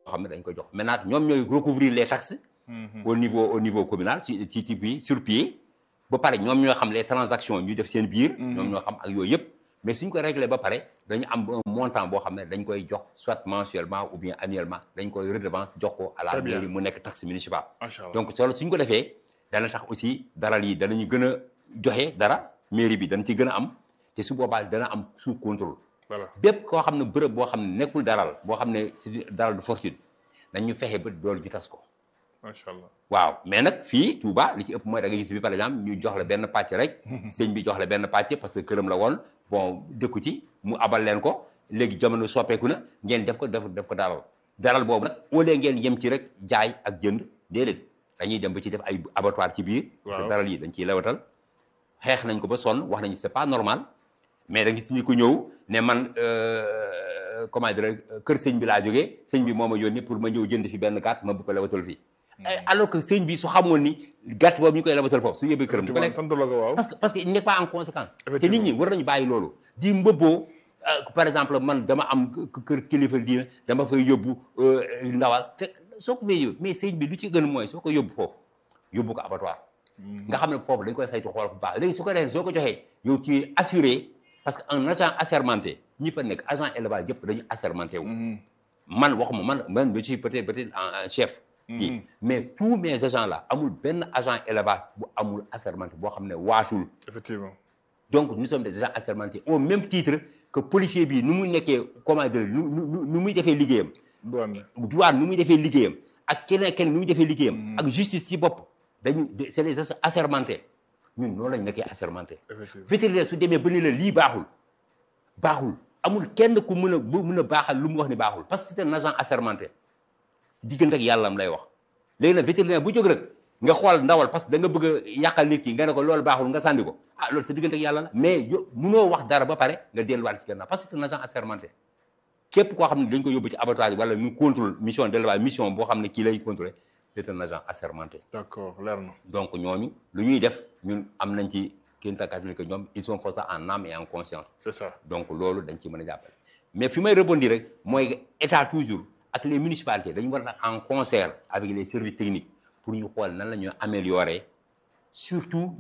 xam ne dañ koy jox maintenant ñoom ñooy recouvrir les taxes au niveau au niveau communal ci ci ci bi sur pied ba pare ñoom ñoo xam les transactions ñu def seen biir ñoom ñoo xam ak yooyu yëpp mais suñ ko réglé ba pare dañu am un montant boo xam ne dañ koy jox soit mensuellement ou bien annuellement dañ koy redevance jox ko à la Très bien. mairie mu nekk taxe municipale macha allah donc solo suñ ko defee dana tax aussi daral yi danañu gën a joxe dara mairie bi dana ci gën a am te su boobaa dana am sous contrôle voilà bépp koo xam ne bërëb boo xam ne nekkul daral boo xam ne c'est daral de fortune dañu fexe ba doolu ñu tas ko macha allah waaw mais nag fii Touba li ci ëpp mooy da nga gis bi par exemple ñu jox la benn pàcc rek sëñ bi jox la benn pàcc parce que këram la woon bon dëkku ci mu abal leen ko léegi jamono soppeeku na ngeen def ko def def ko daral daral boobu nag au lieu ngeen yem ci rek jaay ak jënd déedéet dañuy dem ba ci def ay abattoir ci biir parce que Waaw. daral yi dañ ciy lewatal xeex nañ ko ba sonn wax nañu c'est pas normal mais da gis ni ko ñëw ne man euh, comment dire kër sëñ bi laa jógee sëñ bi moo ma yónni pour ma ñëw jënd fi benn gàtt ma bu ko lewatal fii Eh, alors que sëñ bi su xamoon ni gàtt boobu ñu koy lewatal foofu su yóbbee këram du ko lekk sant la ko waaw parce que parce que il n'est pas en conséquence te nit Effectivement. ñi war nañu bàyyi loolu di mbëbboo euh, par exemple man dama am k- kër kilifa diina dama fay yóbbu euh, ndawal fekk soo ko fay yóbbu mais sëñ bi lu ci gën mooy soo ko yóbbu foofu yóbbu ko abattoir nga xam ne foofu dañ koy saytu xool bu baax léegi su ko defee soo ko joxee yow tu es assuré parce que un agent assermenté ñi fa nekk agent élevage yëpp dañu assermenté wu man waxuma man man je suis peut-être peut-être en en chef fii mais tous mes agents là amul benn agent élevage bu amul assermenté boo xam ne waatul effectivement donc nous sommes des agents assermentés au même titre que policier bi nu mu nekkee comment dire nu nu nu muy defee liggéeyam douane douane nu muy defee liggéeyam ak keneen keneen nu muy defee liggéeyam ak justice ci bopp dañu c'est des agents assermentés ñun noonu lañu nekkee assermenté effectivement vétérinaire su demee ba ni la lii baaxul baaxul amul kenn ku mën a bu mën a baaxal lu mu wax ni baaxul parce que c'est un agent assermenté diggante ak yàllam lay wax léegi nag vétérinaire bu jóg rek nga xool ndawal parce que da nga bëgg a yàqal nit ki nga ne ko loolu baaxul nga sànni ko ah loolu sa diggante ak yàlla la mais yo munoo wax dara ba pare nga delluwaat ci gannaaw parce que c'est un agent assermenté képp koo xam ne dañ ko yóbbu ci abattoir yi wala mu contrôle mission d'élevage mission boo xam ne kii lay contrôler c'est un agent assermenté d'accord leer na donc ñooñu lu ñuy def ñun am nañ ci kéemtakaat ni que ñoom ils sont forts en âme et en conscience c'est ça donc loolu dañ ci mën a jàppale mais fi may rebondir rek mooy état toujours ak les municipalités dañu war a en concert avec les services techniques pour ñu xool nan la ñuy améliorer surtout